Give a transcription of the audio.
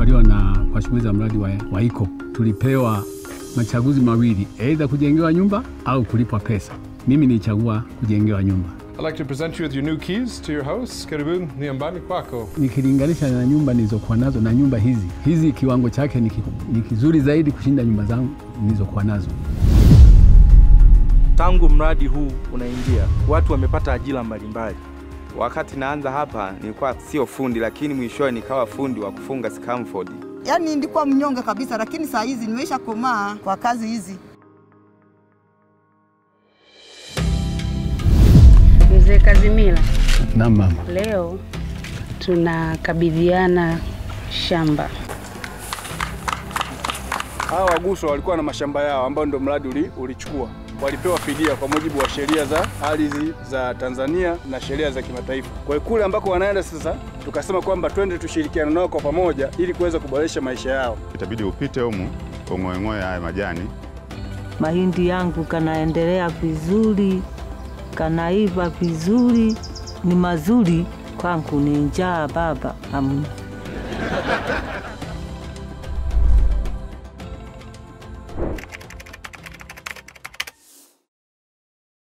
tuliofaliwa na kwa shughuli za mradi wa, wa ICO tulipewa machaguzi mawili, aidha kujengewa nyumba au kulipwa pesa. Mimi nilichagua kujengewa nyumba. I'd like to present you with your new keys to your house. Karibuni nyumbani kwako. Nikilinganisha na nyumba nilizokuwa nazo na nyumba hizi, hizi kiwango chake ni ki- ni kizuri zaidi kushinda nyumba zangu nilizokuwa nazo. Tangu mradi huu unaingia, watu wamepata ajira mbalimbali. Wakati naanza hapa nilikuwa sio fundi, lakini mwishowe nikawa fundi wa kufunga scaffold. Yaani nilikuwa mnyonge kabisa, lakini saa hizi nimeisha komaa kwa kazi hizi. Mzee Kazimila, Naam mama. leo tunakabidhiana shamba. Hawa waguswa walikuwa na mashamba yao ambayo ndio mradi uli, ulichukua. Walipewa fidia kwa mujibu wa sheria za ardhi za Tanzania na sheria za kimataifa. Kwa hiyo kule ambako wanaenda sasa, tukasema kwamba twende tushirikiane nao kwa pamoja ili kuweza kuboresha maisha yao. Itabidi upite humu ung'oeng'oe haya majani mahindi yangu kanaendelea vizuri, kanaiva vizuri, ni mazuri kwangu, ni njaa baba, hamna.